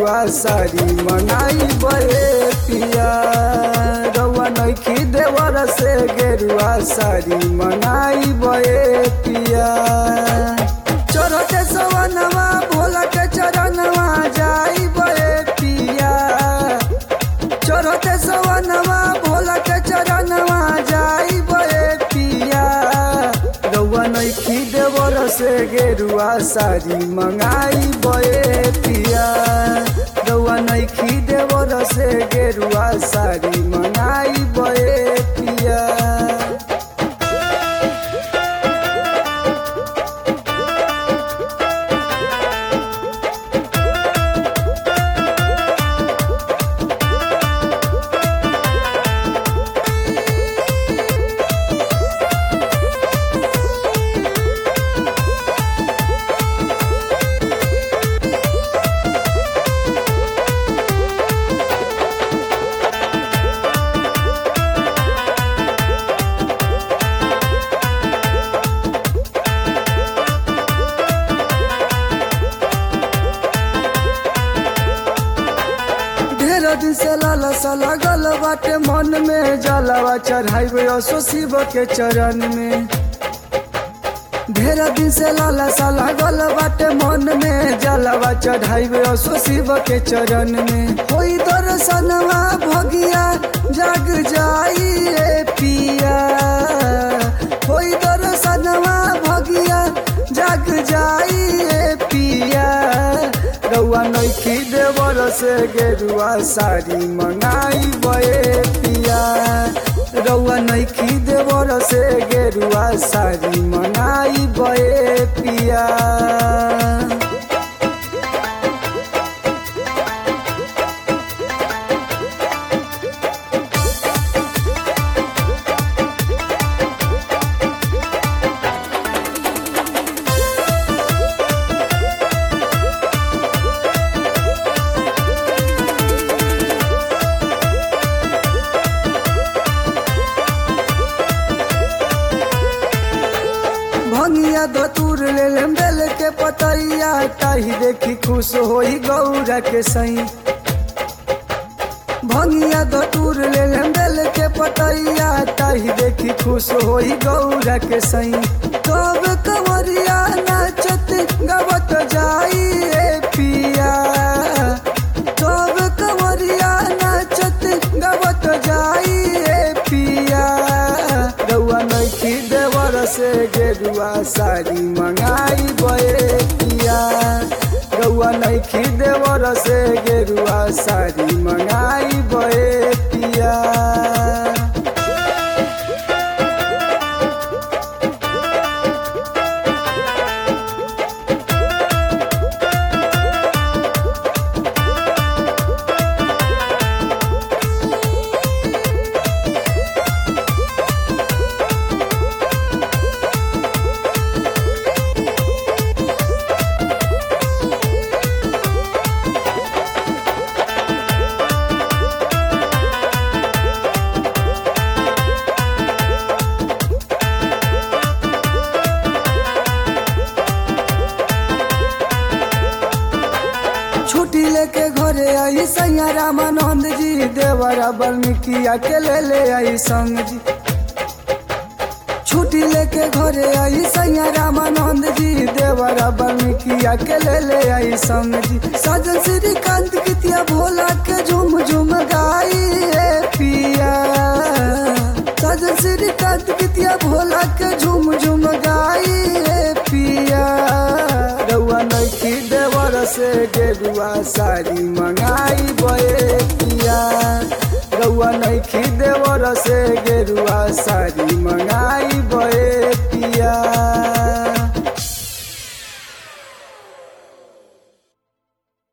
गेरुआ साड़ी मंगाई बे पिया रउआ नइखी देवर से गेरुआ साड़ी मंगाई बे पिया चढ़ते सवनवा भोला के चरणवा जाई बे पिया चढ़ते सवनवा भोला के चरणवा जाई बे पिया रउआ नइखी देवर से गेरुआ साड़ी मंगाई बे पिया रउआ नइखी देवर से गेरुआ साड़ी मंगाई बे पिया ढेर दिन से लालसा लागल बाटे मन में जलावा चढ़ाई असो शिव के चरण में ढेर दिन से लालसा लागल बाटे मन में जलावा चढ़ाई असो शिव के चरण में होई दर्शनवा भगिया जाग जाई रे पिया होई दर्शनवा भगिया जाग जाई रे पिया रउआ नइखी देवर से गेरुआ साड़ी मंगाई बे पिया रउआ नइखी देवर से गेरुआ साड़ी मंगाई बे पिया भंगिया धतूर ले लेम बेल के पतैया ताही देखी खुश होई गौरा के सई भंगिया धतूर ले लेम बेल के पतैया ताही देखी खुश होई गौरा के सई कब कंवरिया नाचत गवत जाई रे पिया कब कंवरिया नाचत गवत जाई रे पिया रउआ नइखी देवर से गेरुआ साड़ी मंगाई बे पिया रउआ नइखी देवर से गेरुआ साड़ी मंगाई बे पिया छुट्टी लेके घरे आई सैया रामानंद जी देवरा वाल्मीकि के ले ले आई संग जी छुट्टी लेके घरे आई सैया रामानंद जी देवरा वाल्मीकि के ले ले आई संग जी सजन श्रीकांत कितिया भोला के झुम झुम गाई रे पिया सजन श्रीकांत कितिया भोला के झुम झुम गाई रे पिया रउआ नइखी देवर से गेरुआ साड़ी मंगाई बे पिया रउआ नइखी देवर से गेरुआ साड़ी मंगाई बे